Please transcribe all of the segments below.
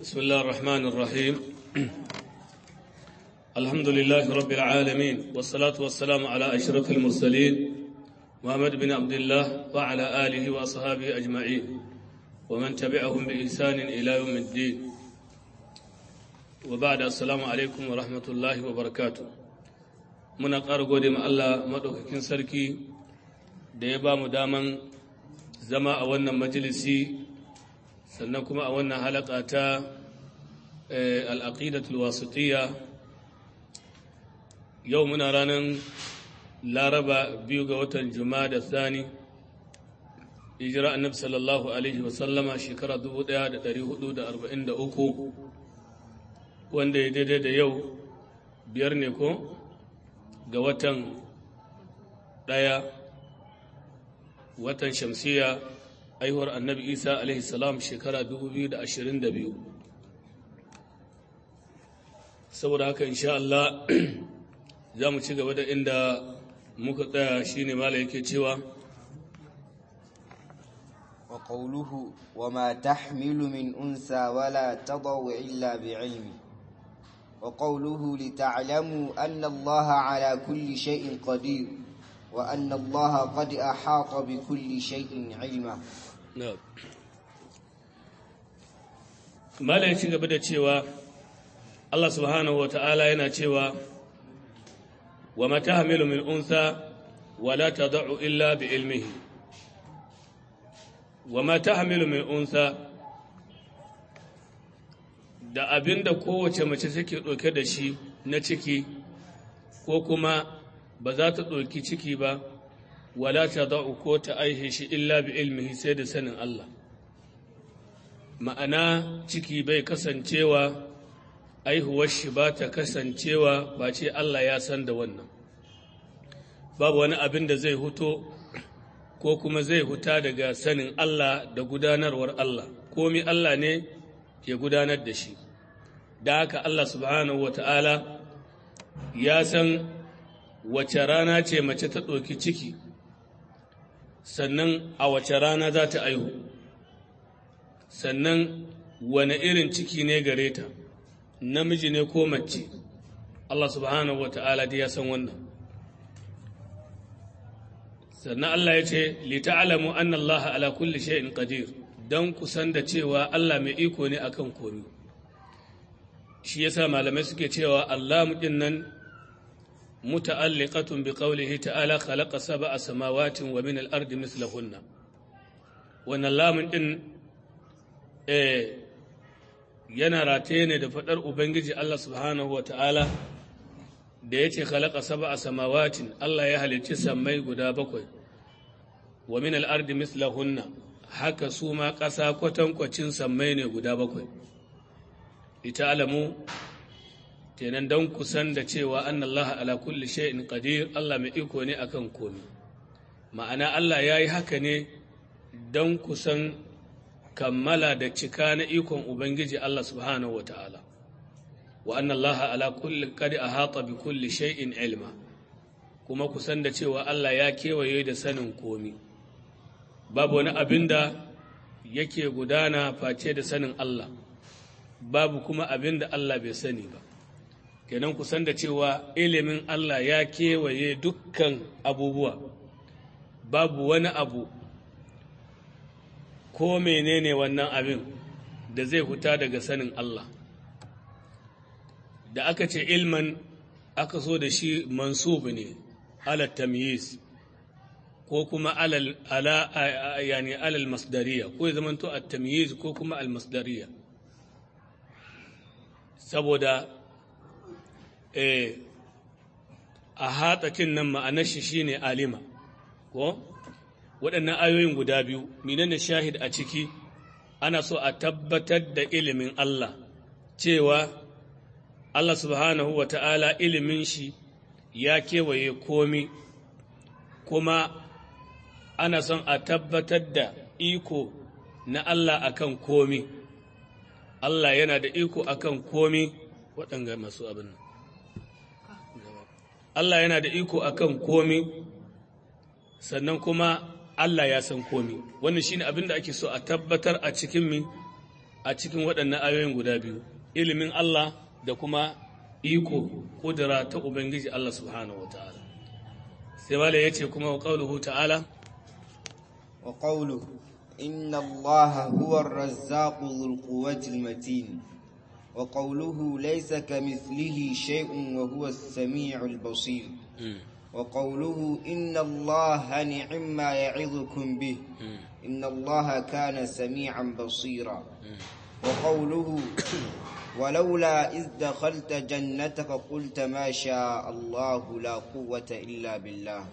بسم الله الرحمن الرحيم الحمد لله رب العالمين والصلاة والسلام على أشرف المرسلين محمد بن عبد الله وعلى آله وأصحابه أجمعين ومن تبعهم بإحسان إلى يوم الدين وبعد السلام عليكم ورحمة الله وبركاته muna ƙara gode ma Allah maɗaukakin sarki da ya ba mu daman zama a wannan majalisi sannan kuma a wannan halaka ta al'aƙidatul wasitiyya yau muna ranar laraba biyu ga watan juma'a da sani hijira annabi sallallahu alaihi wasallama shekara 1443 wanda ya daidai da yau biyar ne ko ga watan ɗaya watan shamsiya aihuwar annabi isa alaihi salam shekara 2022 saboda haka insha Allah za mu ci gaba da inda muka tsaya shine mala yake cewa وقوله وما تحمل من أنثى ولا تضع إلا بعلمه وقوله لتعلموا أن الله على كل شيء قدير وأن الله قد أحاط بكل شيء علما نعم mala ya ci gaba da cewa Allah subhanahu wa ta'ala yana cewa wa mata hamilu min unsa wa la tada'u illa bi ilmihi wa mata hamilu min unsa da abinda kowace mace take ɗauke da shi na ciki ko kuma ba za ta ɗauki ciki ba wala ta da'u ko ta aihe shi illa bi ilmihi sai da sanin Allah ma'ana ciki bai kasancewa aihuwar shi ba ta kasancewa ba ce Allah ya san da wannan babu wani abin da zai huto ko kuma zai huta daga sanin Allah da gudanarwar Allah komi Allah ne ya gudanar da shi da haka Allah subhanahu wa ta'ala ya san wace rana ce mace ta ɗauki ciki sannan a wace rana za ta aihu sannan wane irin ciki ne gare ta namiji ne ko mace Allah subhanahu wa ta'ala ya san wannan sannan Allah ya ce lita'alamu anna Allah ala kulli shay'in qadir dan kusan da cewa Allah mai iko ne akan komai shi yasa malamai suke cewa Allah din nan muta'alliqatun bi qawlihi ta'ala khalaqa sab'a samawatin wa min al-ardi mithlahunna wannan lamun din eh yana rataye ne da faɗar Ubangiji Allah subhanahu wa ta'ala da ya ce khalaqa saba a samawatin Allah ya halicci sammai guda bakwai wa min al'ardi mislahunna haka su ma ƙasa kwatankwacin sammai ne guda bakwai ita alamu kenan don kusan da cewa an Allah ala kulli shay'in qadir Allah mai iko ne akan komi ma'ana Allah ya yi haka ne don kusan kammala da cika na ikon Ubangiji Allah subhanahu wa ta'ala, wa annan Allah ala kulli kadi a haƙa bi kulli shay'in ilma, kuma kusan da cewa Allah ya kewaye da sanin komi, babu wani abin da yake gudana face da sanin Allah, babu kuma abin da Allah bai sani ba. Kenan kusan da cewa ilimin Allah ya kewaye dukkan abubuwa, babu wani abu ko menene wannan abin da zai huta daga sanin Allah da aka ce ilman aka so da shi mansubu ne ala tamyiz ko kuma alal ala yani alal masdariya ko ya zamanto at tamyiz ko kuma al masdariya saboda eh a hatakin nan ma'anar shi shine alima ko waɗannan ayoyin guda biyu menene shahid a ciki ana so a tabbatar da ilimin Allah cewa Allah subhanahu wa ta'ala ilimin shi ya kewaye komi kuma ana son a tabbatar da iko na Allah akan komi Allah yana da iko akan komi waɗanga masu abin Allah yana da iko akan komi sannan kuma Allah ya san komi wannan shine abin da ake so a tabbatar a cikin mi a cikin waɗannan ayoyin guda biyu ilimin Allah da kuma iko kudura ta ubangiji Allah subhanahu wataala sai mala yace kuma wa qauluhu ta'ala wa qawluhu inna allaha huwa ar-razzaqu dhul quwwati al-matin wa qawluhu laysa kamithlihi shay'un wa huwa as-sami'u al-basir wa qawluhu inna allaha ni'ma ya'idukum bih inna allaha kana sami'an basira wa qawluhu ولولا إذ دخلت جنتك قلت ما شاء الله لا قوة إلا بالله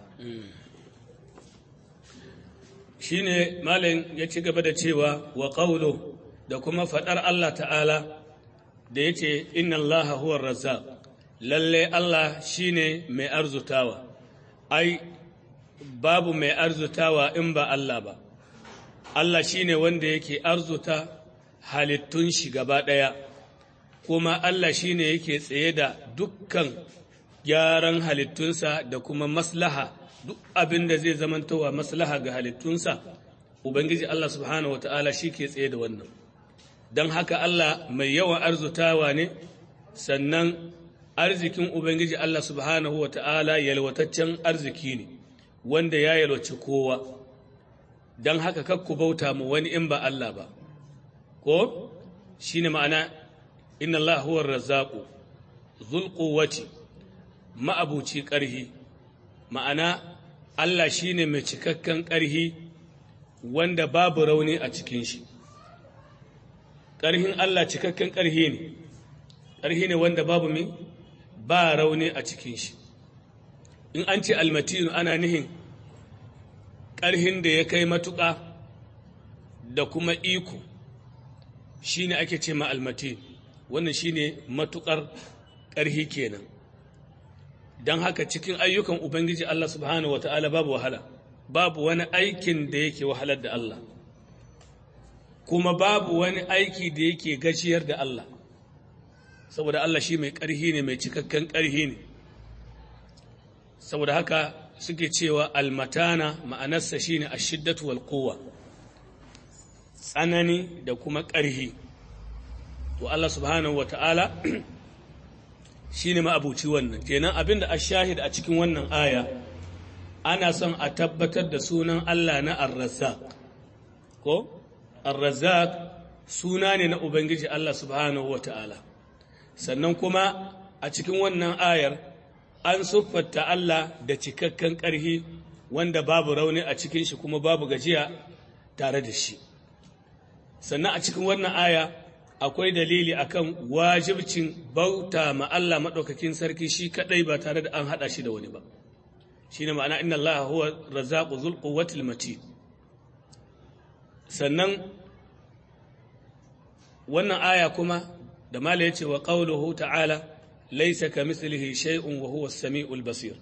shine malam ya ci gaba da cewa wa qawlu da kuma fadar Allah ta'ala da yace inna Allaha huwa razzaq lalle Allah shine mai arzutawa ai babu mai arzutawa in ba Allah ba Allah shine wanda yake arzuta halittun shi gaba daya kuma Allah shi ne yake tsaye da dukkan gyaran halittunsa da kuma maslaha duk abin da zai zamantowa maslaha ga halittunsa Ubangiji Allah subhanahu wata'ala shi ke tsaye da wannan don haka Allah mai yawan arzutawa ne sannan arzikin Ubangiji Allah subhanahu wata'ala yalwataccen arziki ne wanda ya yalwaci kowa don haka kakku bauta mu wani in ba Allah ba ko shi ne ma'ana inna Allah huwa razzaku zul quwwati ma'abuci ƙarhi ma'ana Allah shine mai cikakken ƙarhi wanda babu rauni a cikin shi ƙarhin Allah cikakken ƙarhi ne ƙarhi ne wanda babu mi ba rauni a cikin shi in an ce almatinu ana nihin ƙarhin da ya kai matuƙa da kuma iko shine ake ce ma almatinu wannan shine matukar ƙarhi kenan don haka cikin ayyukan ubangiji Allah subhanahu wata'ala babu wahala babu wani aikin da yake wahalar da Allah kuma babu wani aiki da yake gajiyar da Allah saboda Allah shi mai ƙarhi ne mai cikakken ƙarhi ne saboda haka suke cewa almatana ma'anarsa shine ashiddatu wal quwwa tsanani da kuma ƙarhi to Allah subhanahu wa ta'ala shi ne ma'abuci wannan kenan abinda a shahid a cikin wannan aya ana son a tabbatar da sunan Allah na arrazak ko arrazak suna ne na Ubangiji Allah subhanahu wa ta'ala sannan kuma a cikin wannan ayar an siffata Allah da cikakken ƙarhi wanda babu rauni a cikin shi kuma babu gajiya tare da shi sannan a cikin wannan aya akwai dalili akan wajibcin bauta ma Allah maɗaukakin sarki shi kaɗai ba tare da an haɗa shi da wani ba shi ne ma'ana inna Allah huwa razaqu zul quwwatil matin sannan wannan aya kuma da mala yace wa qawluhu ta'ala laysa kamithlihi shay'un wa huwa as-sami'ul basir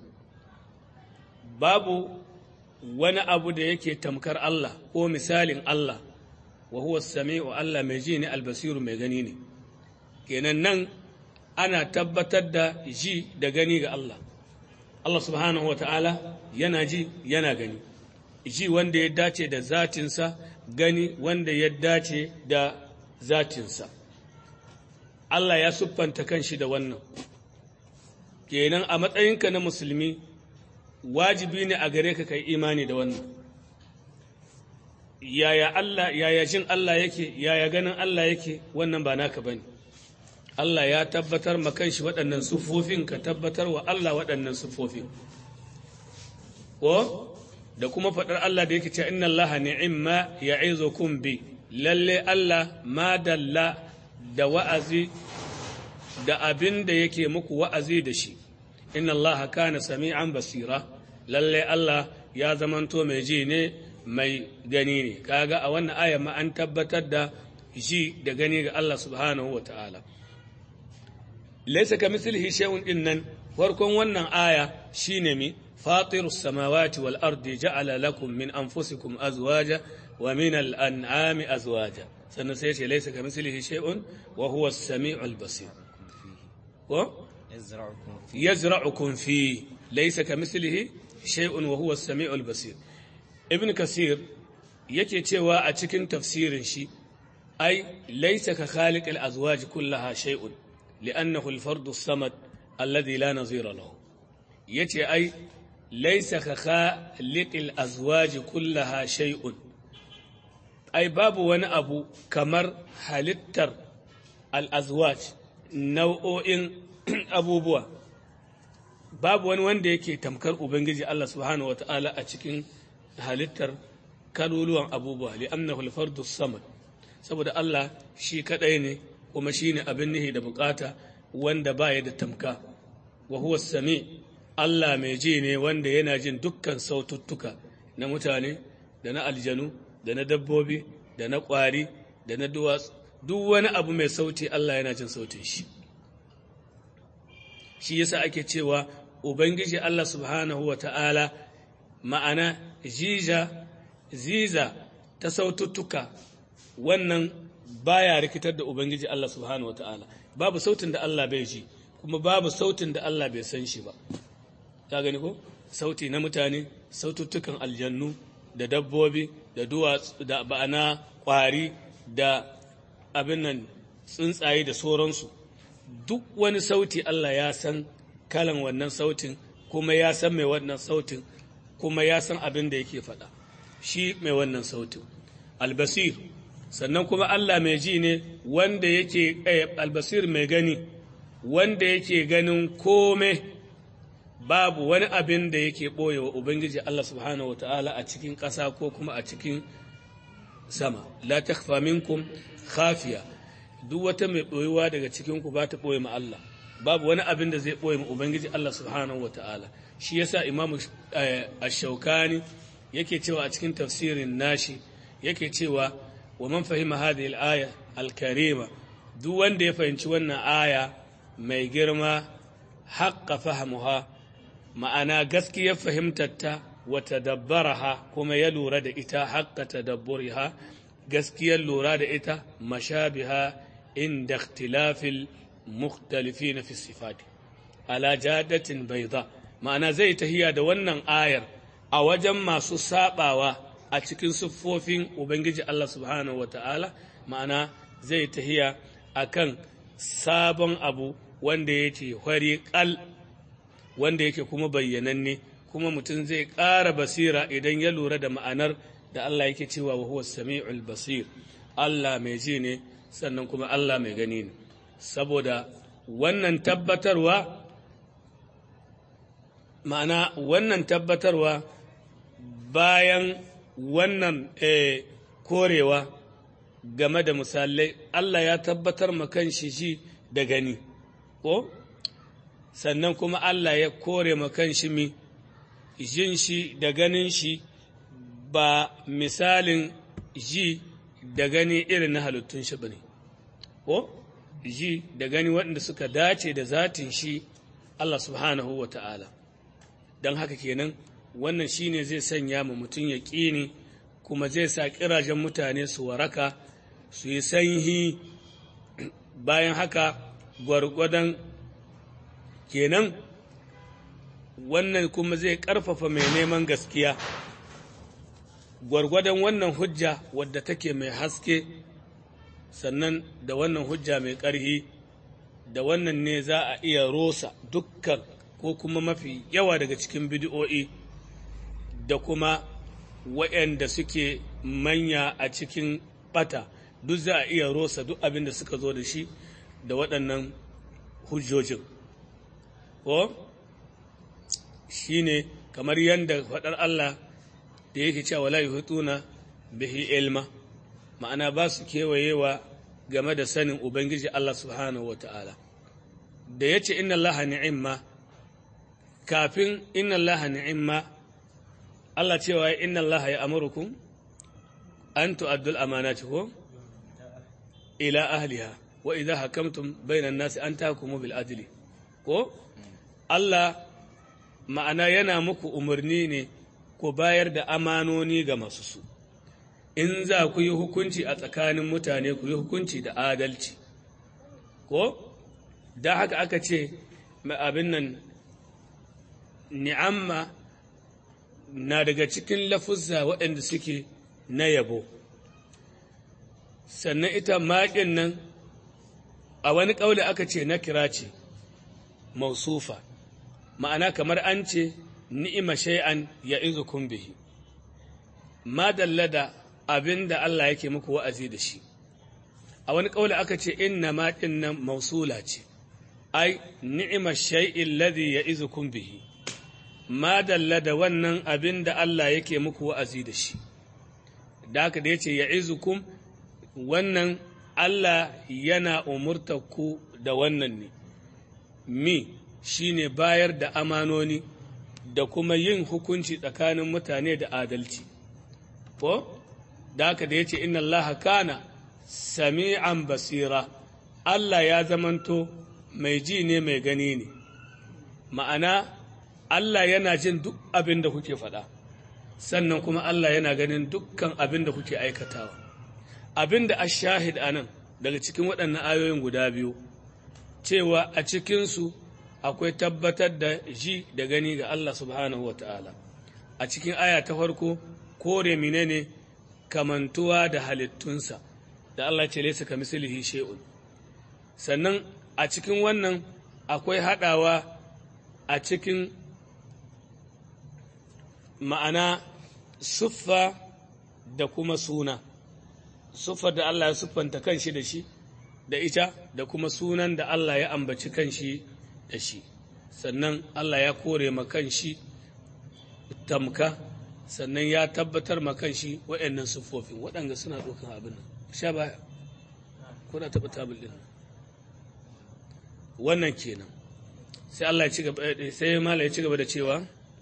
babu wani abu da yake tamkar Allah ko misalin Allah wa huwa sami'u Allah mai ji ne albasiru mai gani ne kenan nan ana tabbatar da ji da gani ga Allah Allah subhanahu wa ta'ala yana ji yana gani ji wanda ya dace da zatinsa gani wanda ya dace da zatinsa Allah ya siffanta kanshi da wannan kenan a matsayinka na musulmi wajibi ne a gare ka kai imani da wannan yaya Allah yaya jin Allah yake yaya ganin Allah yake wannan ba naka bane Allah ya tabbatar ma kanshi waɗannan sufofin ka tabbatar wa Allah waɗannan sufofin ko da kuma faɗar Allah da yake cewa inna Allah ni'imma ya'izukum bi lalle Allah ma dalla da wa'azi da abin da yake muku wa'azi da shi inna Allah kana sami'an basira lalle Allah ya zamanto mai ji ne mai gani ne kaga a wannan aya ma an tabbatar da ji da gani ga Allah subhanahu wa ta'ala laysa kamithlihi shay'un din nan farkon wannan aya shine mi fatirus samawati wal ardi ja'ala lakum min anfusikum azwaja wa min al an'ami azwaja sannan sai ce laysa kamithlihi shay'un wa huwa as-sami'ul basir ko yazra'ukum fi laysa kamithlihi shay'un wa huwa as-sami'ul basir ibn kasir yake cewa a cikin tafsirin shi ai laysa ka khaliq al-azwaj kullaha shay'un li'annahu al-fardu as-samad alladhi la nazira lahu yace ai laysa ka khaliq al-azwaj kullaha shay'un ai babu wani abu kamar halittar al-azwaj nau'o'in abubuwa babu wani wanda yake tamkar ubangiji Allah subhanahu wata'ala a cikin halittar kaluluwan abubuwa li'annahu al-fardu samad saboda Allah shi kadai ne kuma shine abin nihi da bukata wanda baya da tamka wa huwa sami Allah mai ji ne wanda yana jin dukkan saututtuka na mutane da na aljanu da na dabbobi da na kwari da na duwatsu duk wani abu mai sauti Allah yana jin sautin shi shi yasa ake cewa ubangiji Allah subhanahu wa ta'ala ma'ana jiza ziza ta saututtuka wannan baya rikitar da ubangiji Allah subhanahu wa ta'ala babu sautin da Allah bai ji kuma babu sautin da Allah bai san shi ba ta gani ko sauti na mutane saututtukan aljannu da dabbobi da duwatsu da ba'ana kwari da abin nan tsuntsaye da sauransu duk wani sauti Allah ya san kalan wannan sautin kuma ya san mai wannan sautin kuma ya san abin da yake faɗa shi mai wannan sautin albasir sannan kuma Allah mai ji ne wanda yake albasir mai gani wanda yake ganin kome babu wani abin da yake ɓoye wa Ubangiji Allah subhanahu wa ta'ala a cikin ƙasa ko kuma a cikin sama la takfa minkum khafiya duk wata mai ɓoyewa daga cikinku ba ta ɓoye ma Allah babu wani abin da zai ɓoye ma Ubangiji Allah subhanahu wa ta'ala shi yasa imamu ash-shaukani yake cewa a cikin tafsirin nashi yake cewa wa man fahima hadhihi al-aya al-karima duk wanda ya fahimci wannan aya mai girma haqqa fahimuha ma'ana gaskiyar fahimtarta wa tadabbaraha kuma ya lura da ita haqqa tadabburiha gaskiyar lura da ita mashabiha inda ikhtilafil mukhtalifin fi sifati ala jadatin bayda ma'ana zai tahiya da wannan ayar a wajen masu sabawa a cikin siffofin ubangiji Allah subhanahu wata'ala ma'ana zai tahiya akan sabon abu wanda yake hwari kal wanda yake kuma bayyananne kuma mutum zai ƙara basira idan ya lura da ma'anar da Allah yake cewa wa huwa sami'ul basir Allah mai ji ne sannan kuma Allah mai gani ne saboda wannan tabbatarwa ma'ana wannan tabbatarwa bayan wannan eh, korewa game da misalai Allah ya tabbatar ma kanshi shi da gani ko sannan kuma Allah ya kore ma kanshi mi jin shi da ganin shi ba misalin ji da gani irin na halittun shi bane ko ji da gani waɗanda suka dace da zatin shi Allah subhanahu wa ta'ala don haka kenan wannan shine zai sanya mu mutum ya ƙini kuma zai sa ƙirajen mutane su waraka su yi sanyi bayan haka gwargwadon kenan wannan kuma zai ƙarfafa mai neman gaskiya gwargwadon wannan hujja wadda take mai haske sannan da wannan hujja mai ƙarhi da wannan ne za a iya rosa dukkan ko kuma mafi yawa daga cikin bidiyo'i da kuma waɗanda suke manya a cikin ɓata duk za a iya rosa duk abin da suka zo da shi da waɗannan hujjojin ko shi ne kamar yadda faɗar Allah da yake cewa wala yuhituna bihi ilma ma'ana ba su kewayewa game da sanin ubangiji Allah subhanahu wata'ala da yace inna Allah ni'imma kafin inna Allah ni'imma Allah cewa inna Allah ya amurukum an tu'addul amanati ko ila ahliha wa idha hakamtum bainan nasi an tahkumu bil adli ko Allah ma'ana yana muku umarni ne ku bayar da amanoni ga masu su in za ku yi hukunci a tsakanin mutane ku yi hukunci da adalci ko da haka aka ce abin nan ni'amma na daga cikin lafuzza waɗanda suke na yabo sannan ita maƙin nan a wani ƙauli aka ce na kira ce mausufa ma'ana kamar an ce ni'ima shay'an ya izu bihi ma dallada abin da Allah yake muku wa'azi da shi a wani ƙauli aka ce inna ma ɗin nan mausula ce ai ni'ima shay'in ladhi ya izu bihi ma dallada wannan abin da Allah yake muku wa'azi da shi da haka da ya ce ya izukum wannan Allah yana umurtar ku da wannan ne mi shine bayar da amanoni da kuma yin hukunci tsakanin mutane da adalci ko da haka da ya ce inna Allah kana sami'an basira Allah ya zamanto mai ji ne mai gani ne ma'ana Allah yana jin duk abin da kuke faɗa sannan kuma Allah yana ganin dukkan abin da kuke aikatawa abin da ashahid a nan daga cikin waɗannan ayoyin guda biyu cewa a cikinsu akwai tabbatar da ji da gani ga Allah subhanahu wa ta'ala a cikin aya ta farko kore menene kamantuwa da halittunsa da Allah ce laisa ka mislihi shay'un sannan a cikin wannan akwai haɗawa a cikin ma'ana suffa da kuma suna suffar da Allah ya siffanta kanshi da shi da ita da kuma sunan da Allah ya ambaci kanshi da shi sannan Allah ya kore ma kanshi tamka sannan ya tabbatar ma kanshi waɗannan siffofin waɗanda suna ɗaukan abin nan sha baya kuna taɓa tabul ɗin wannan kenan sai Allah ya ci gaba sai mala ya ci gaba da cewa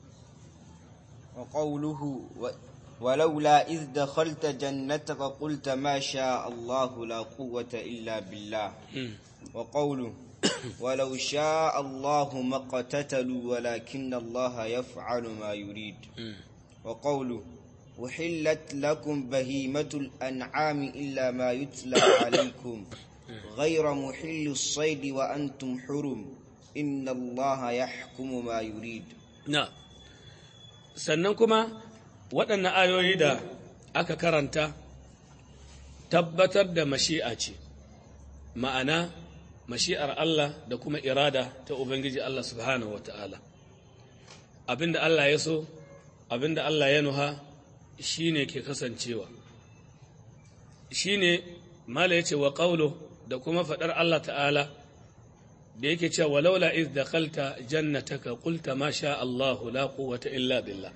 وقوله و... ولولا إذ دخلت جنتك قلت ما شاء الله لا قوة إلا بالله وقوله ولو شاء الله ما اقتتلوا ولكن الله يفعل ما يريد وقوله أحلت لكم بهيمة الأنعام إلا ما يتلى عليكم غير محل الصيد وأنتم حرم إن الله يحكم ما يريد نعم sannan kuma waɗannan ayoyi da aka karanta tabbatar da mashi'a ce ma'ana mashi'ar Allah da kuma irada ta Ubangiji Allah subhanahu wa ta'ala abinda Allah ya so abinda Allah ya nuha shi ne ke kasancewa shi ne mala ya ce wa ƙaulo da kuma faɗar Allah ta'ala da yake cewa walaula iz dakhalta jannataka qulta ma sha Allah la quwwata illa billah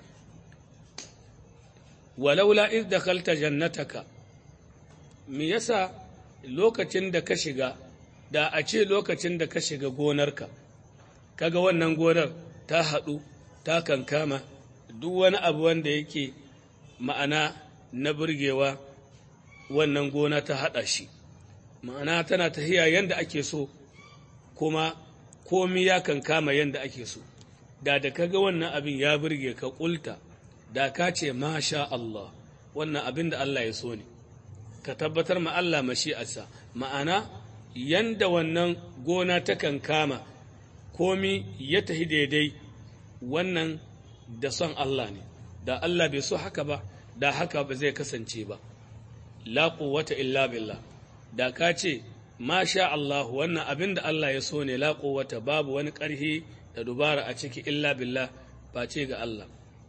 walaula iz dakhalta jannataka me yasa lokacin da ka shiga da a ce lokacin da ka shiga gonarka kaga wannan gonar ta haɗu ta kankama duk wani abu wanda yake ma'ana na burgewa wannan gona ta haɗa shi ma'ana tana tahiya yanda ake so kuma komi ya kan kama yadda ake so da da kaga wannan abin ya burge ka kulta da ka ce masha Allah wannan abin da Allah ya so ne ka tabbatar ma Allah mashi'arsa ma'ana yanda wannan gona ta kan kama komi ya tahi daidai wannan da son Allah ne da Allah bai so haka ba da haka ba zai kasance ba la quwwata illa billah da ka ce ma sha Allah wannan abin da Allah ya so ne la wata babu wani ƙarhi da dubara a ciki illa billah ba ce ga Allah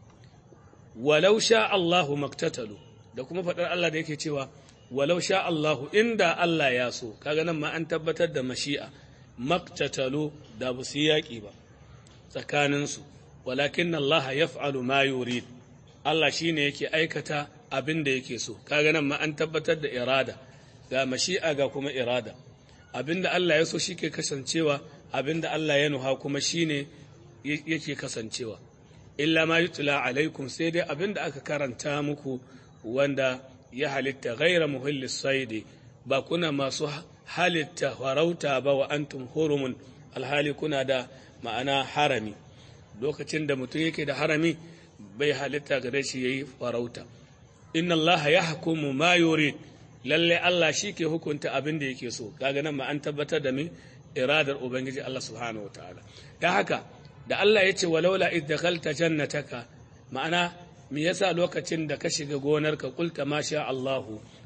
walau sha Allahu maktatalu da kuma faɗar Allah da yake cewa walau sha Allahu inda Allah ya so kaga nan ma an tabbatar da mashi'a maktatalu da ba su yaƙi ba tsakaninsu walakin Allah ya fa'alu ma yurid Allah shine yake aikata abin da yake so kaga nan ma an tabbatar da irada ga mashi'a ga kuma irada abinda Allah ya so shi ke kasancewa abinda Allah ya nuha kuma shi ne yake kasancewa illa ma yutula alaikum sai dai abinda aka karanta muku wanda ya halitta gaira muhillis saidi ba kuna masu halitta farauta ba wa antum hurumun alhali kuna da ma'ana harami lokacin da mutum yake da harami bai halitta gare shi yayi farauta inna Allah ya hukumu ma yurid lalle Allah shi ke hukunta abin da yake so kaga nan ma an tabbatar da mi iradar ubangiji Allah subhanahu wataala da haka da Allah ya ce walaula id dakhalta jannataka ma'ana me yasa lokacin da ka shiga gonarka kulta ma sha Allah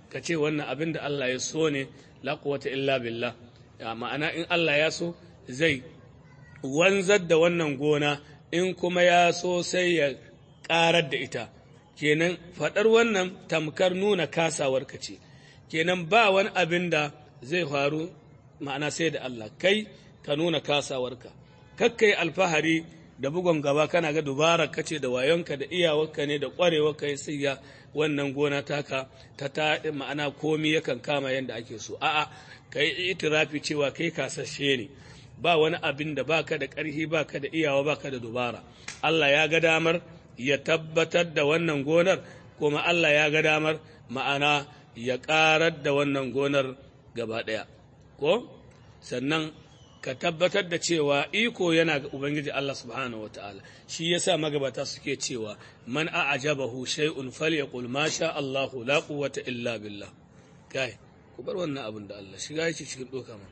ka ce wannan abin da Allah ya so ne la quwwata illa billah ma'ana in Allah ya so zai wanzar da wannan gona in kuma ya so sai ya ƙarar da ita kenan faɗar wannan tamkar nuna kasawarka ce kenan ba wani abin da zai faru ma'ana sai da Allah kai ka nuna kasawarka kakkai alfahari da bugon gaba kana ga dubarar ka ce da wayonka da iyawarka ne da ƙwarewarka ya siya wannan gona taka ta ta ma'ana komi yakan kama yadda ake so a'a ka yi itirafi cewa kai kasashe ne ba wani abin da baka da ƙarfi baka da iyawa baka da dubara Allah ya ga damar ya tabbatar da wannan gonar kuma Allah ya ga damar ma'ana ya ƙarar da wannan gonar gaba ɗaya ko sannan ka tabbatar da cewa iko yana ga Ubangiji Allah subhanahu wa ta'ala shi yasa magabata suke cewa man a'jabahu shay'un falyaqul ma sha Allahu la quwwata illa billah kai ku bar wannan abin da Allah shiga yake cikin doka man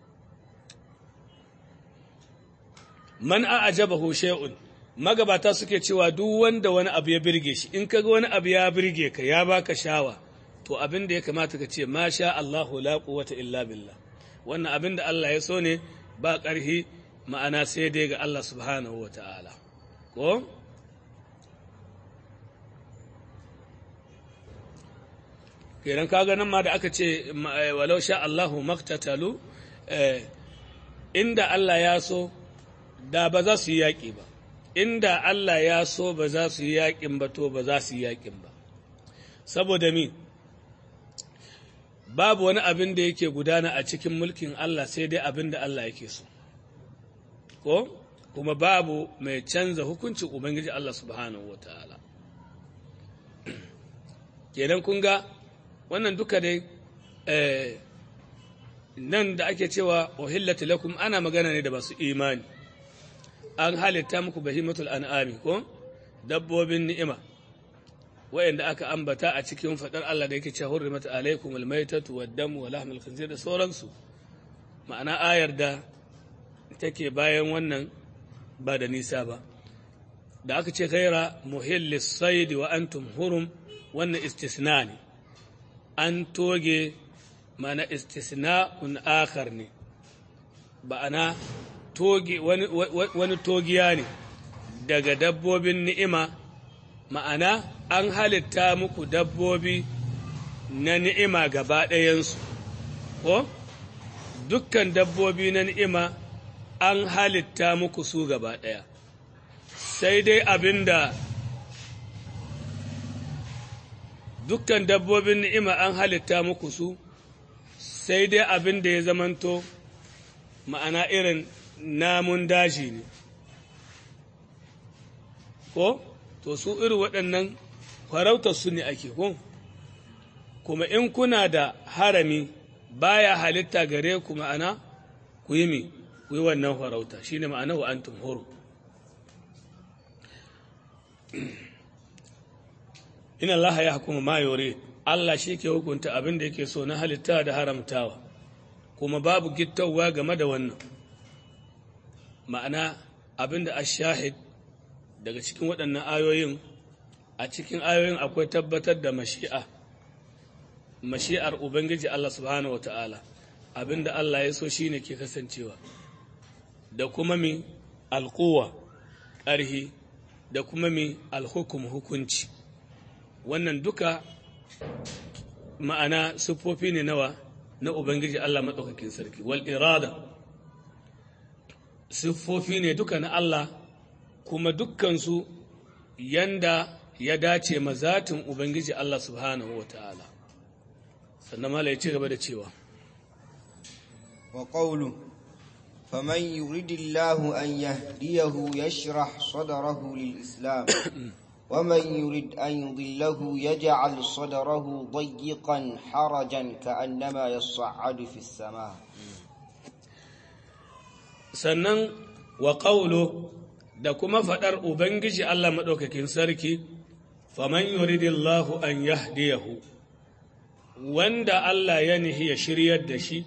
man a'jabahu shay'un magabata suke cewa duk wanda wani abu ya birge shi in kaga wani abu ya birge ka ya baka shawa to abin da ya kamata ka ce ma sha Allahu la quwwata illa billah wannan abin da Allah ya so ne ba ƙarfi ma'ana sai dai ga Allah subhanahu wa ta'ala ko kenan kaga nan ma da aka ce walau sha Allahu maktatalu inda Allah ya so da ba za su yi yaƙi ba inda Allah ya so ba za su yi yaƙin ba to ba za su yi yaƙin ba saboda mi babu wani abin da yake gudana a cikin mulkin Allah sai dai abin da Allah yake so ko kuma babu mai canza hukuncin Ubangiji Allah subhanahu wa ta'ala kenan kun ga wannan duka dai nan da ake cewa uhillatu lakum ana magana ne da basu imani an halitta muku bahimatul an'ami ko dabbobin ni'ima wa'anda aka ambata a cikin fadar Allah da yake cewa hurrimat alaikum almaytatu wad-damu wa lahmul khinzir da sauransu ma'ana ayar da take bayan wannan ba da nisa ba da aka ce ghaira muhillis sayd wa antum hurum wannan istisna ne an toge mana istisna'un akhar ne ba'ana toge wani, wani togiya ne daga dabbobin ni'ima ma'ana an halitta muku dabbobi na ni'ima gaba ɗayansu ko dukkan dabbobi na ni'ima an halitta muku su gaba ɗaya sai dai abinda dukkan dabbobin ni'ima an halitta muku su sai dai abin da ya zamanto ma'ana irin namun daji ne ko to su irin waɗannan farautar su ne ake ko kuma in kuna da harami baya halitta gare ku ma'ana ku yi mi ku yi wannan farauta shine ma'ana wa antum huru ina Allah ya hukuma ma yore Allah shi ke hukunta abin da yake so na halitta da haramtawa kuma babu gittawa game da wannan ma'ana abin da ashahid daga cikin waɗannan ayoyin a cikin ayoyin akwai tabbatar da mashi'a mashi'ar ubangiji Allah subhanahu wata'ala abin da Allah ya so shine ke kasancewa da kuma mi alquwa ƙarhi da kuma mi alhukum hukunci wannan duka ma'ana siffofi ne nawa na Ubangiji Allah maɗaukakin sarki wal irada siffofi ne duka na Allah kuma dukkansu yanda ya dace mazatin Ubangiji Allah subhanahu wa ta'ala sannan mala ya ci gaba da cewa wa qawlu faman yuridillahu an yahdiyahu yashrah sadrahu lil islam ومن يريد أن يضله يجعل صدره ضيقا حرجا كأنما يصعد في السماء sannan wa ƙaulo da kuma faɗar Ubangiji Allah maɗaukakin sarki, faman yuridillahu an yahdiyahu wanda Allah ya nihi ya shiryar da shi,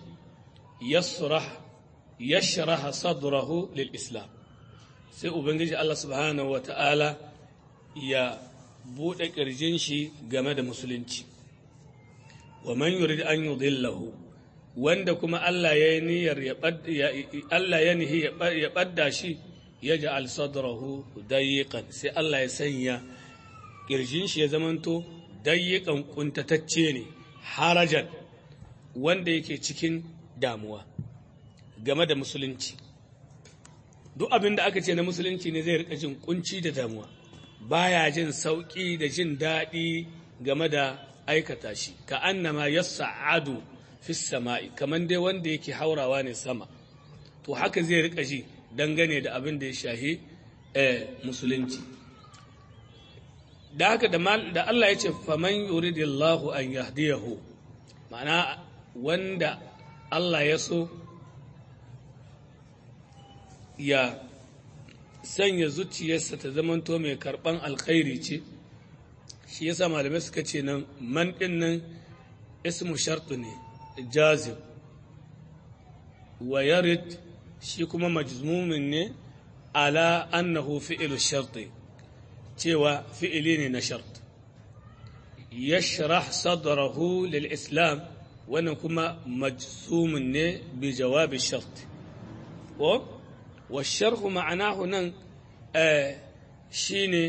yashraha sadrahu lil Islam. Sai Ubangiji Allah subhanahu wa ta'ala ya buɗe ƙirjin shi game da musulunci wa man yurid an yudillahu wanda kuma Allah ya yi niyyar ya Allah ya nihi ya badda shi ya ja'al sadrahu dayiqan sai Allah ya sanya kirjin shi ya zamanto dayiqan kuntatacce ne harajan wanda yake cikin damuwa game da musulunci duk abin da aka ce na musulunci ne zai rika jin kunci da damuwa baya jin sauƙi da jin daɗi game da aikata shi ka annama yas'adu fi sama'i kamar dai wanda yake haurawa ne sama to haka zai rika ji dangane da abin da ya shahi musulunci da haka da Allah ya ce faman yuridillahu an yahdiyahu ma'ana wanda Allah ya so ya sanya zuciyarsa ta zamanto mai karɓan alkhairi ce shi yasa malamai suka ce nan man ɗin nan ismu shartu ne jazim wa yarid shi kuma majzumin ne ala annahu fi'ilu sharti cewa fi'ili ne na shart yashrah sadrahu lil islam wannan kuma majzumin ne bi jawabi shart ko والشرح معناه نن shine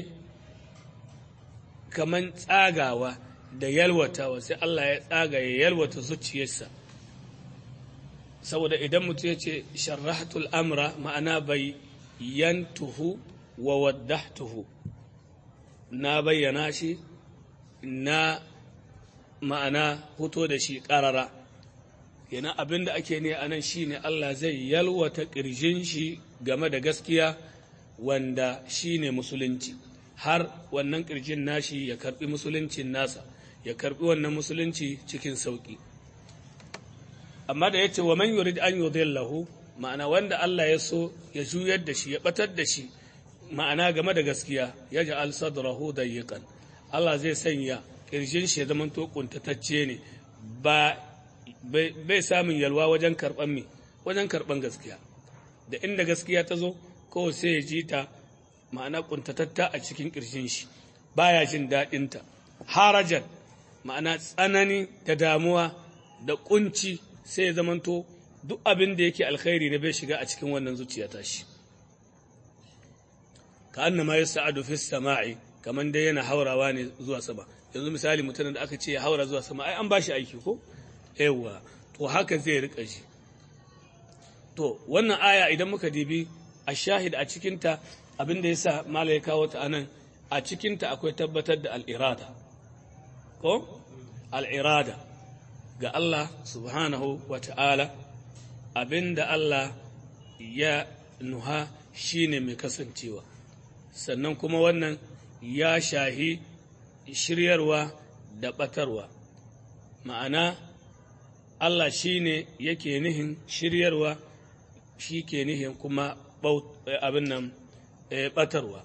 kaman tsagawa da yalwatawa sai Allah ya tsaga ya yalwata zuciyarsa saboda idan mutum ya ce sharrahatul amra ma'ana bai yantuhu wa waddahtuhu na bayyana shi na ma'ana fito da shi ƙarara yana abin da ake ne a nan shi ne Allah zai yalwata ƙirjin shi game da gaskiya wanda shi ne musulunci har wannan ƙirjin nashi ya karɓi musuluncin nasa ya karɓi wannan musulunci cikin sauƙi amma da ya ce wa man yurid an yudillahu ma'ana wanda Allah ya so ya juyar da shi ya batar da shi ma'ana game da gaskiya ya ja'al sadrahu dayyiqan Allah zai sanya ƙirjin shi ya zama to kuntatacce ne ba bai samun yalwa wajen karɓan mi wajen karɓan gaskiya da inda gaskiya ta zo kawai sai ya ji ta ma'ana ƙuntatatta a cikin ƙirshin shi baya jin daɗinta harajan ma'ana tsanani da damuwa da ƙunci sai ya zamanto duk abin da yake alkhairi ne bai shiga a cikin wannan zuciya ta shi ka annama ya sa'adu fi sama'i kamar dai yana haurawa ne zuwa sama yanzu misali mutumin da aka ce ya haura zuwa sama ai an ba shi aiki ko yawa to haka zai rika ji to wannan aya idan muka dibi a shahid a cikinta abin da ya sa mala ya kawo ta anan a cikinta akwai tabbatar da al'irada ko al'irada ga Allah subhanahu wa ta'ala abin da Allah ya nuha shine mai kasancewa sannan kuma wannan ya shahi shiryarwa da ɓatarwa ma'ana Allah shi ne yake nihin shiryarwa shi ke nihin kuma abin nan ɓatarwa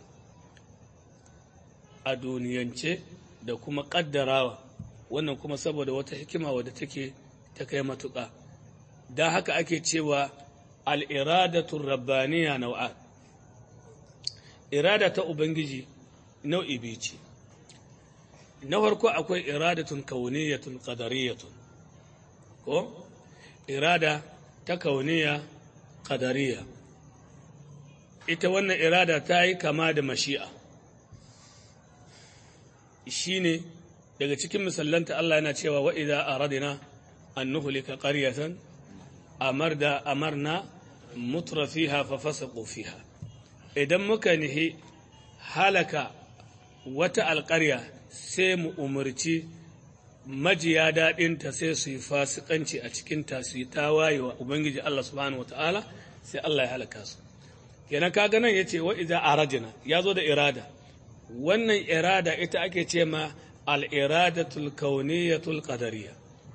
a duniyance da kuma ƙaddarawa wannan kuma saboda wata hikima wadda take ta kai matuƙa da haka ake cewa al'iradatun rabbaniya nau'a irada ta ubangiji nau'i biyu ce na farko akwai iradatun kauniyatun qadariyatun ko irada ta kauniya qadariya ita wannan irada ta yi kama da mashi'a shine daga cikin misallanta Allah yana cewa wa idza aradna an nuhlika qaryatan amarda amarna mutra fiha fa fasaqu fiha idan muka nihi halaka wata alƙarya sai mu umarci majiya daɗinta sai su yi fasikanci a cikinta su yi tawaye wa Ubangiji Allah subhanahu wa ta'ala sai Allah ya halaka su. Kenan kaga nan ya ce wa iza aradina ya zo da irada, wannan irada ita ake ce ma al'iradatul kauniyatul qadariya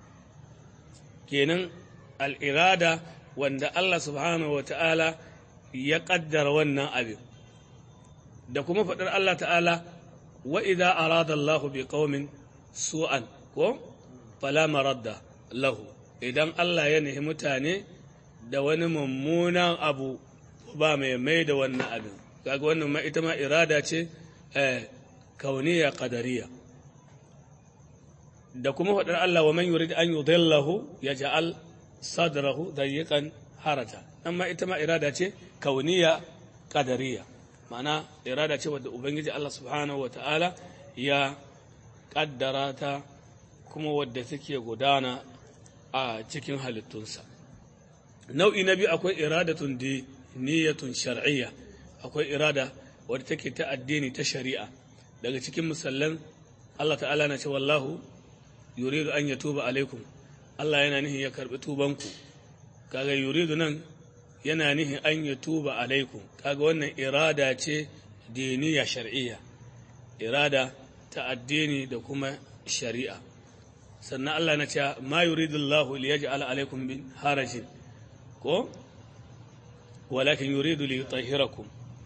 Kenan al'irada wanda Allah subhanahu wa ta'ala ya ƙaddara wannan abin. Da kuma faɗar Allah ta'ala wa iza arada Allahu bi qaumin su'an ko fala maradda lahu idan Allah ya nihi mutane da wani mummunan abu ba mai mai da wannan abin kaga wannan ma ita ma irada ce eh kauniya qadariya da kuma faɗar Allah wa man yurid an yudillahu yaj'al sadrahu dayiqan harata amma ita ma irada ce kauniya qadariya ma'ana irada ce wadda ubangiji Allah subhanahu wata'ala ya kaddara ta kuma wadda take gudana a cikin halittunsa nau'i na biyu akwai iradatun niyatun shar'iyya akwai irada wadda take ta addini ta shari'a daga cikin musallan Allah ta'ala na ce wallahu yuridu an yatuba alaikum Allah yana nihin ya karbi tubanku kaga yuridu nan yana nihin an yatuba alaikum kaga wannan irada ce diniya shar'iyya irada ta addini da kuma shari'a sannan Allah na ce ma yuridu Allah li yaj'ala alaikum min harajin ko walakin yuridu li yutahhirakum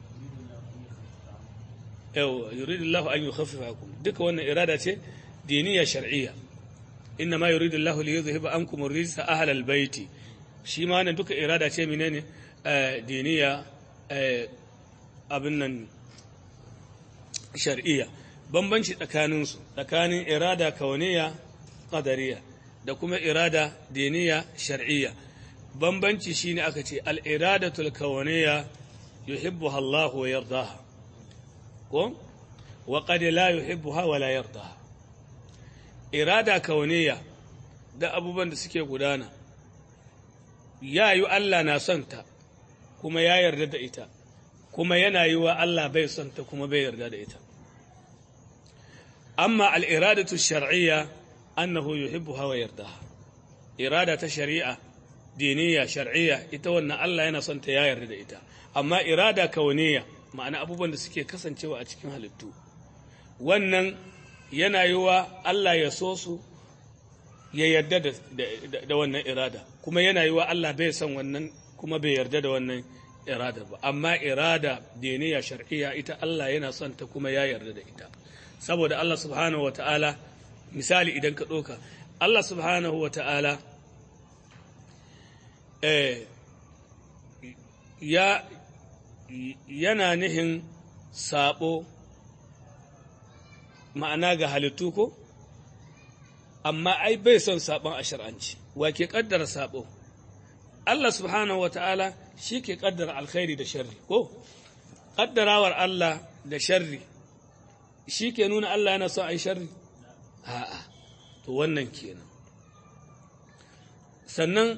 yau yuridu Allah an yukhaffifakum duka wannan irada ce diniya shar'iyya inna ma yuridu Allah li yuzhiba ankum ar-rijsa ahla al-bayti shi ma wannan duka irada ce menene diniya abin nan shar'iyya bambanci tsakanin su tsakanin irada kauniya qadariya da kuma irada diniya shar'iyya bambanci shine aka ce al-iradatul kauniya yuhibbuha Allah wa yardaha ko wa qad la yuhibbuha wa la yardaha irada kauniya da abubuwan da suke gudana ya yi Allah na son ta kuma ya yarda da ita kuma yana yi wa Allah bai son ta kuma bai yarda da ita amma al'iradatu shar'iyya annahu yuhibbuha wa yardaha irada ta shari'a diniya shar'iyya ita wannan Allah yana son ta ya yarda da ita amma irada kauniya ma'ana abubuwan da suke kasancewa a cikin halittu wannan yana yi wa Allah ya so su ya yarda da wannan irada kuma yana yi wa Allah bai son wannan kuma bai yarda da wannan irada ba amma irada diniya shar'iyya ita Allah yana son ta kuma ya yarda da ita saboda Allah subhanahu wata'ala misali idan ka ɗauka Allah subhanahu wata'ala eh, ya yana nihin sabo ma'ana ga halittu ko amma ai bai son sabon a shar'anci wa ke kaddara sabo Allah subhanahu wata'ala shi ke kaddara alkhairi da sharri ko kaddarawar Allah da sharri shi ke nuna Allah yana son a yi sharri a'a to wannan kenan sannan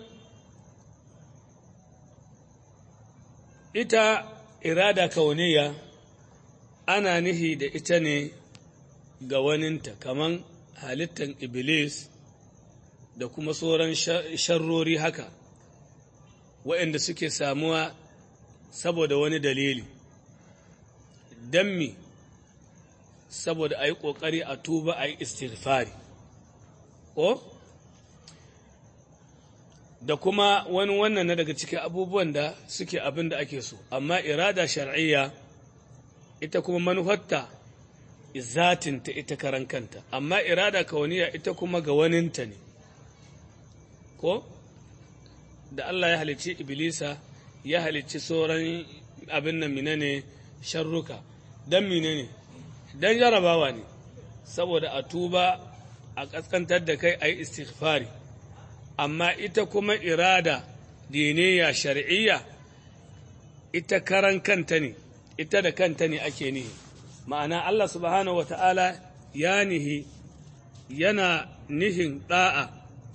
ita irada kauniya ana nihi da ita ne ga waninta kaman halittan iblis da kuma sauran sharrori haka waɗanda suke samuwa saboda wani dalili don mi saboda a yi ƙoƙari a tuba a yi istighfari ko da kuma wani wannan na daga cikin abubuwan da suke abin da ake so amma irada shar'iyya ita kuma manufarta zatinta ita karan kanta amma irada kauniya ita kuma ga waninta ne ko da Allah ya halicci iblisa ya halicci sauran abin nan mine ne sharruka don mine ne don jarabawa ne saboda a tuba a ƙasƙantar da kai a yi istighfari amma ita kuma irada diniya shar'iyya ita karan kanta ne ita da kanta ne ake nihi ma'ana Allah subhanahu wa ta'ala ya nihi yana nihin ɗa'a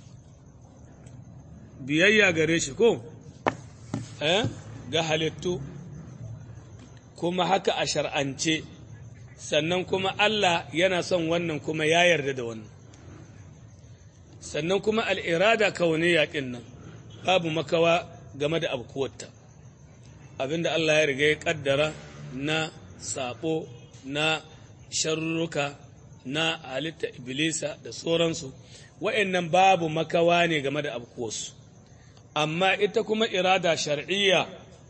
biyayya gare shi ko eh ga halittu kuma haka a shar'ance sannan kuma Allah yana son wannan kuma ya yarda da wannan sannan kuma al'irada kauniya ɗin nan babu makawa game da abkuwarta abinda Allah ya riga ya ƙaddara na saɓo na sharruka na halitta iblisa da sauransu wa'yannan babu makawa ne game da abkuwarsu amma ita kuma irada shar'iyya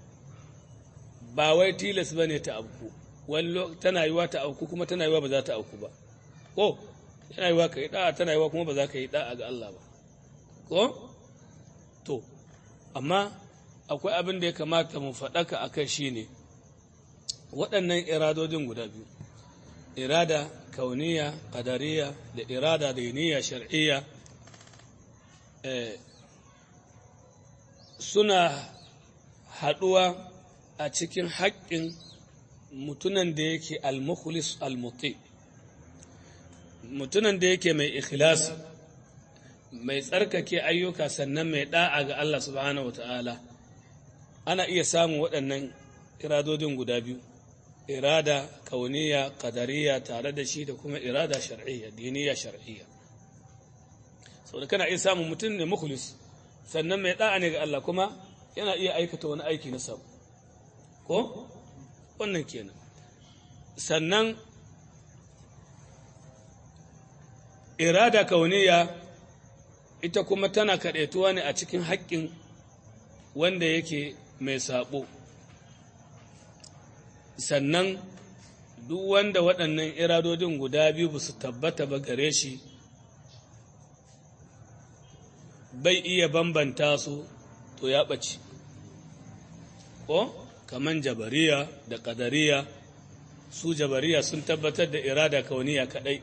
ba wai tilas ba ne ta abku wani tana yiwa ta auku kuma tana yiwa ba za ta auku ba ko tana yiwa ka yi da'a tana yiwa kuma ba za ka yi da'a ga Allah ba ko to amma akwai abin da ya kamata mu faɗaka a kai shi ne waɗannan iradodin guda biyu irada kauniya qadariya da irada diniya shar'iyya suna haɗuwa a cikin haƙƙin mutunan da yake al-mukhlis al-muti mutunan da yake mai ikhlasi mai tsarkake ayyuka sannan mai da'a ga Allah subhanahu wata'ala ana iya samun waɗannan iradodin guda biyu irada kauniya qadariya tare da shi da kuma irada shar'iyya diniya shar'iyya saboda kana iya samun mutum ne mukhlis sannan mai da'a ne ga Allah kuma yana iya aikata wani aiki na sabu ko wannan kenan sannan irada kauniya ita kuma tana kaɗaituwa ne a cikin haƙƙin wanda yake mai saɓo sannan duk wanda waɗannan iradodin guda biyu ba su tabbata ba gare shi bai iya bambanta su to ya ɓace ko kaman jabariya da ƙadariya su jabariya sun tabbatar da irada kauniya kaɗai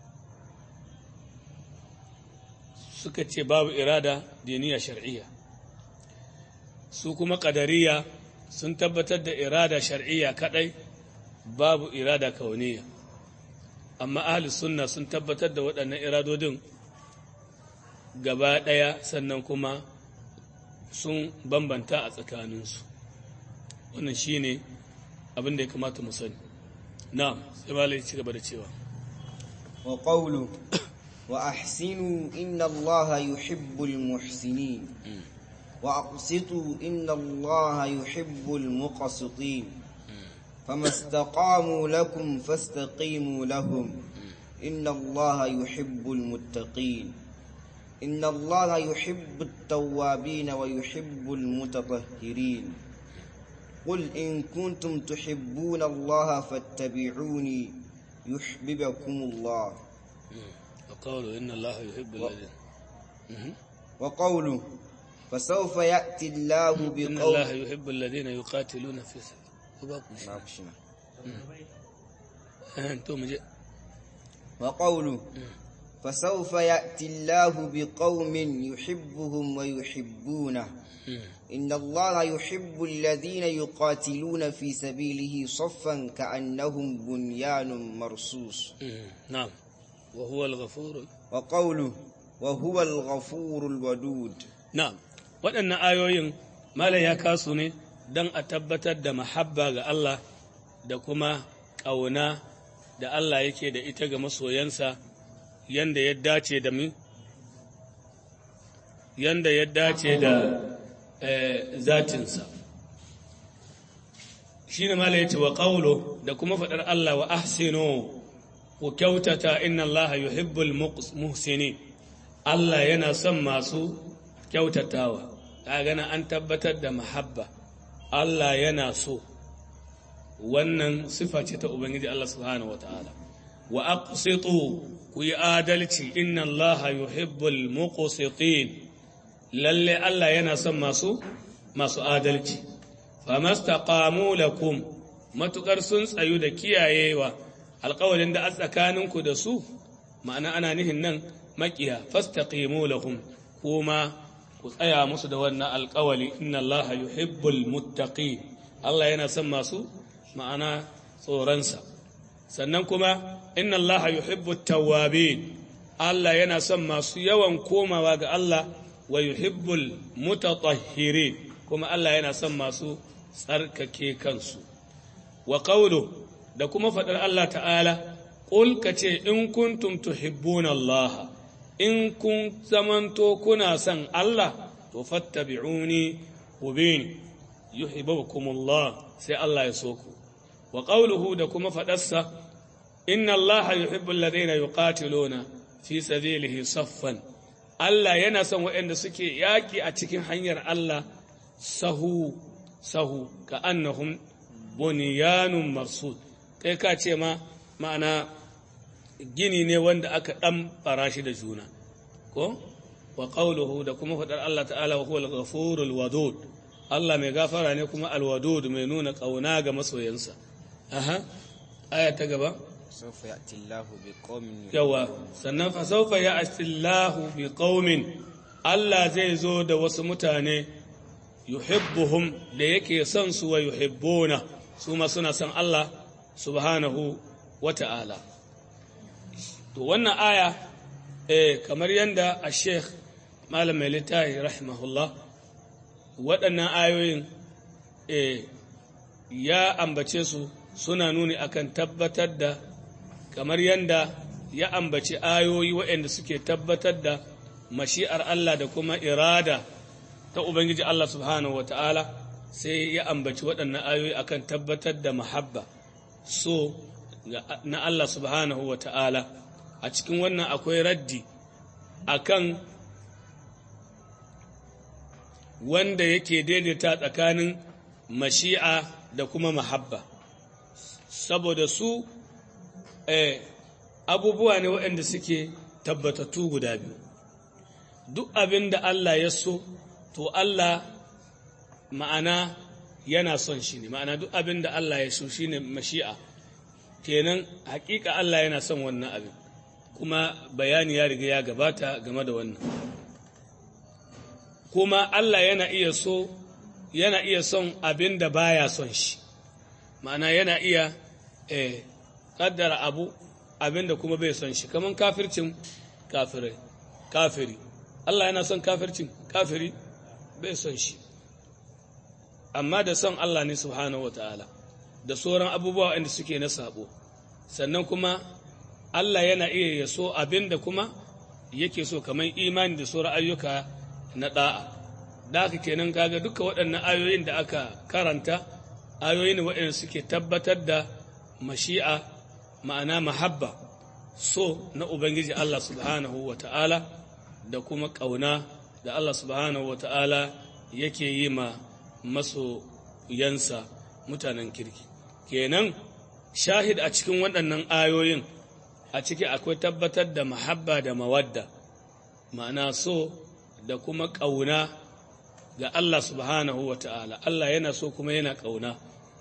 suka ce babu irada diniya shar'iyya su kuma ƙadariya sun tabbatar da irada shar'iyya kaɗai babu irada kauniya amma ahli sunna sun tabbatar da waɗannan iradodin gaba ɗaya sannan kuma sun bambanta a tsakaninsu wannan shi ne abin da ya kamata mu sani na sai malai ci gaba da cewa wa qawlu wa ahsinu inna allaha yuhibbul muhsinin wa aqsitu inna allaha yuhibbul muqsitin فما استقاموا لكم فاستقيموا لهم إن الله يحب المتقين إن الله يحب التوابين ويحب المتطهرين قل إن كنتم تحبون الله فاتبعوني يحببكم الله وقولوا إن الله يحب الذين وقوله فسوف يأتي الله إن بقوم الله يحب الذين يقاتلون في سبيله أنتم جاء وقوله فسوف يأتي الله بقوم يحبهم ويحبونه إن الله يحب الذين يقاتلون في سبيله صفا كأنهم بنيان مرصوص نعم وهو الغفور وقوله وهو الغفور الودود na'am waɗannan ayoyin malam ya kasu ne don a tabbatar da mahabba ga Allah da kuma ƙauna da Allah yake da ita ga masoyansa yanda ya dace da mu yanda ya dace da eh, zatinsa shi ne malam ya ce wa ƙaulo da kuma faɗar Allah wa ahsinu ku kyautata inna Allah yuhibbul muhsinin Allah yana son masu kyautatawa ta gana an tabbatar da mahabba Allah yana so wannan sifa ce ta Ubangiji Allah subhanahu wata'ala wa aqsitu ku yi adalci inna Allah yuhibbul muqsitin lalle Allah yana son masu masu adalci famastaqamu lakum matukar sun tsayu da kiyayewa alƙawarin da a tsakaninku da su ma'ana ana nihin nan makiya fastaqimu lahum kuma ku tsaya musu da wannan alkawali inna allaha yuhibbul muttaqin Allah yana son masu ma'ana tsoronsa sannan kuma inna allaha yuhibbut tawwabin Allah yana son masu yawan komawa ga Allah wa yuhibbul mutatahhirin kuma Allah yana son masu tsarkake kansu wa qawlu da kuma faɗar Allah ta'ala qul kace in kuntum tuhibbuna Allah in kun zamanto kuna son Allah to fattabi'uni ubin yuhibbukumullah sai Allah ya so ku wa qawluhu da kuma fadarsa inna Allah yuhibbu alladhina yuqatiluna fi sabilihi saffan Allah yana son waɗanda suke yaƙi a cikin hanyar Allah sahu sahu ka annahum bunyanun marsud kai ka ce ma ma'ana gini ne wanda aka ɗan farashi da juna ko wa qawluhu da kuma faɗar Allah ta'ala wa huwal ghafurul wadud Allah mai gafara ne kuma alwadud mai nuna ƙauna ga masoyansa aha aya ta gaba سوف يأتي الله بقوم yawa sannan fa sawfa ya'ti Allahu bi qaumin Allah zai zo da wasu mutane yuhibbuhum da yake son su wa yuhibbuna su ma suna son Allah subhanahu wa ta'ala to wannan aya eh kamar yanda a sheikh malam mai littafi rahimahullah waɗannan ayoyin eh ya ambace su suna nuni akan tabbatar da kamar yanda ya ambaci ayoyi waɗanda suke tabbatar da mashi'ar Allah da kuma irada ta Ubangiji Allah subhanahu wa ta'ala sai ya ambaci waɗannan ayoyi akan tabbatar da mahabba so na Allah subhanahu wa ta'ala a cikin wannan akwai raddi akan wanda yake daidaita tsakanin mashi'a da kuma mahabba saboda su eh, abubuwa ne waɗanda suke tabbatattu guda biyu duk abin da Allah ya so to Allah ma'ana yana son shi ne ma'ana duk abin da Allah ya so shi ne mashi'a kenan hakika Allah yana son wannan abin kuma bayani ya riga ya gabata game da wannan kuma Allah yana iya so yana iya son abin da baya son shi ma'ana yana iya eh, kaddara abu abin da kuma bai son shi kamar kafircin kafirai kafiri Allah yana son kafircin kafiri bai son shi amma da son Allah ne subhanahu wa ta'ala da sauran abubuwa inda suke na sabo sannan kuma Allah yana iya ya so abin da kuma yake so kamar imani da sauran ayyuka na da'a da haka kenan kaga duka waɗannan ayoyin da aka karanta ayoyi ne waɗanda suke tabbatar da mashi'a ma'ana mahabba so na Ubangiji Allah subhanahu wa ta'ala da kuma ƙauna da Allah subhanahu wa ta'ala yake yi ma masoyansa mutanen kirki kenan shahid a cikin waɗannan ayoyin a ciki akwai tabbatar da mahabba da mawadda ma'ana so da kuma ƙauna ga Allah subhanahu wa ta'ala Allah yana so kuma yana ƙauna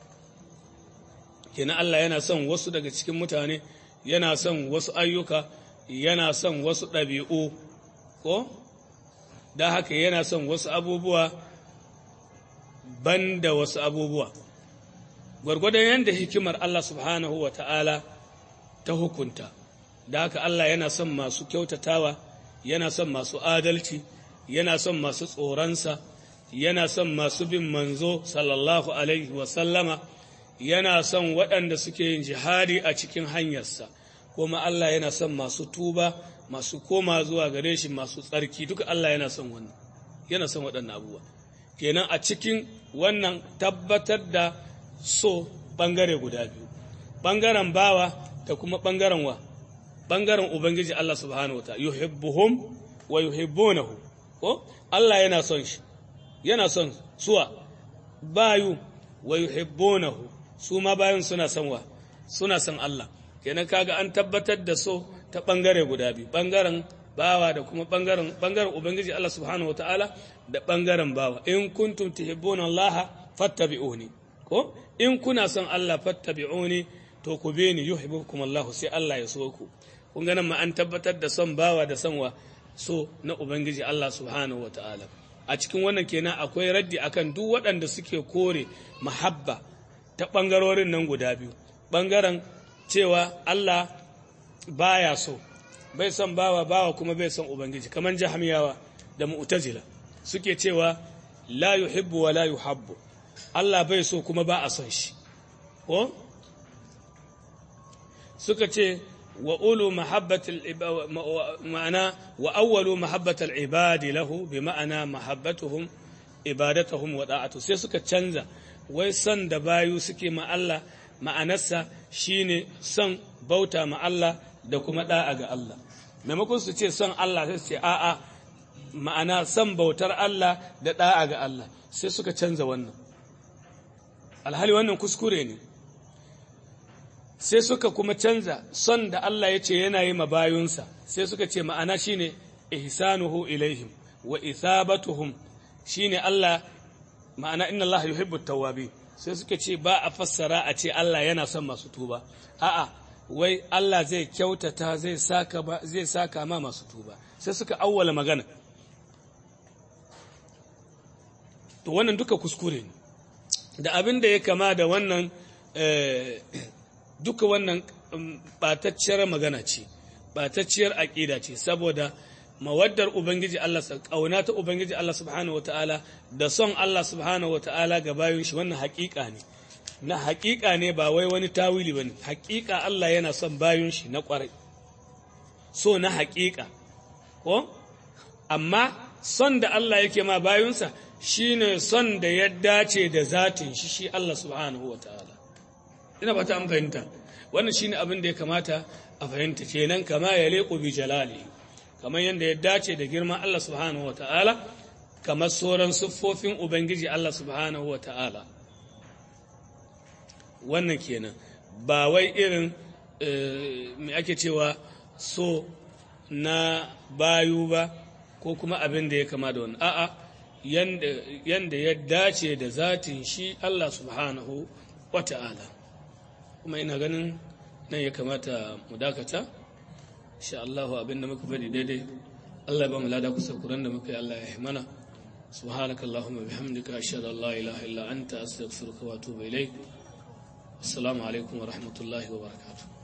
kenan Allah yana son wasu daga cikin mutane yana son wasu ayyuka yana son wasu ɗabi'u ko da haka yana son wasu abubuwa ban da wasu abubuwa gwargwadon yadda hikimar Allah subhanahu wa ta'ala ta hukunta da haka Allah yana son masu kyautatawa yana son masu adalci yana son masu tsoronsa yana son masu bin manzo sallallahu alaihi wasallama yana son waɗanda suke yin jihadi a cikin hanyarsa kuma Allah yana son masu tuba masu koma zuwa gare shi masu tsarki duka Allah yana son wannan yana son waɗannan abubuwa kenan a cikin wannan tabbatar da so ɓangare guda biyu ɓangaren bawa da kuma ɓangaren wa ɓangaren ubangiji Allah subhanahu wa ta'ala yuhibbuhum wa yuhibbunahu ko Allah yana son shi yana son suwa bayu wa yuhibbunahu su ma bayan suna son wa suna son Allah kenan kaga an tabbatar da so ta bangare guda biyu bangaren bawa da kuma bangaren bangaren ubangiji Allah subhanahu wataala da bangaren bawa in kuntum tuhibbuna Allah fattabi'uni ko in kuna son Allah fattabi'uni to ku bi ni yuhibbukum Allah sai Allah ya so ku kun ga nan ma an tabbatar da son bawa da son wa so na ubangiji Allah subhanahu wataala a cikin wannan kenan akwai raddi akan duk waɗanda suke kore mahabba ta ɓangarorin nan guda biyu ɓangaren cewa Allah baya so bai son bawa bawa kuma bai son ubangiji kamar jahamiyawa da mu'tazila suke cewa la yuhibbu wa la yuhabbu Allah bai so kuma ba a son shi ko suka ce wa ulu mahabbatul ma'ana wa awwalu mahabbatul ibadi lahu bi ma'ana mahabbatuhum ibadatuhum wa da'atu sai suka canza wai son da bayu suke ma Allah ma'anarsa shine son bauta ma Allah da kuma da'a ga Allah maimakon su ce son Allah sai su ce a'a ma'ana son bautar Allah da da'a ga Allah sai suka canza wannan alhali wannan kuskure ne sai suka kuma canza son da Allah ya ce yana yi ma bayunsa sai suka ce ma'ana shine ihsanuhu ilaihim wa ithabatuhum shine Allah ma'ana inna Allah yuhibbu tawwabi sai suka ce ba a fassara a ce Allah yana son masu tuba a'a wai Allah zai kyautata zai saka ba zai saka ma masu tuba sai suka awwala magana to wannan duka kuskure ne da abin da ya kama da wannan duka wannan batacciyar magana ce batacciyar aƙida ce saboda mawaddar ubangiji Allah ƙauna ta ubangiji Allah subhanahu wataala da son Allah subhanahu wataala ga bayan shi wannan haƙiƙa ne na haƙiƙa ne ba wai wani tawili bane haƙiƙa Allah yana son bayan shi na ƙwarai so na haƙiƙa ko amma son da Allah yake ma bayunsa shine son da ya dace da zatin shi shi Allah subhanahu wataala ina ba ta an fahimta wannan shine abin da ya kamata a fahimta kenan kama ya leƙo bi jalali kamar yadda ya dace da girman Allah subhanahu wa ta'ala kamar sauran siffofin Ubangiji Allah subhanahu wa ta'ala wannan kenan ba wai irin mai ake cewa so na bayu ba ko kuma abin da ya kama da wani a'a yanda ya dace da zatin shi Allah subhanahu wa ta'ala kuma ina ganin nan ya kamata mu dakata insha Allah abin da muka faɗi daidai Allah ba mu lada kusa kuran da muka yi Allah ya mana subhanaka allahumma bihamdika ashhadu an la ilaha illa anta astaghfiruka wa atubu ilayk assalamu alaikum wa rahmatullahi wa barakatuh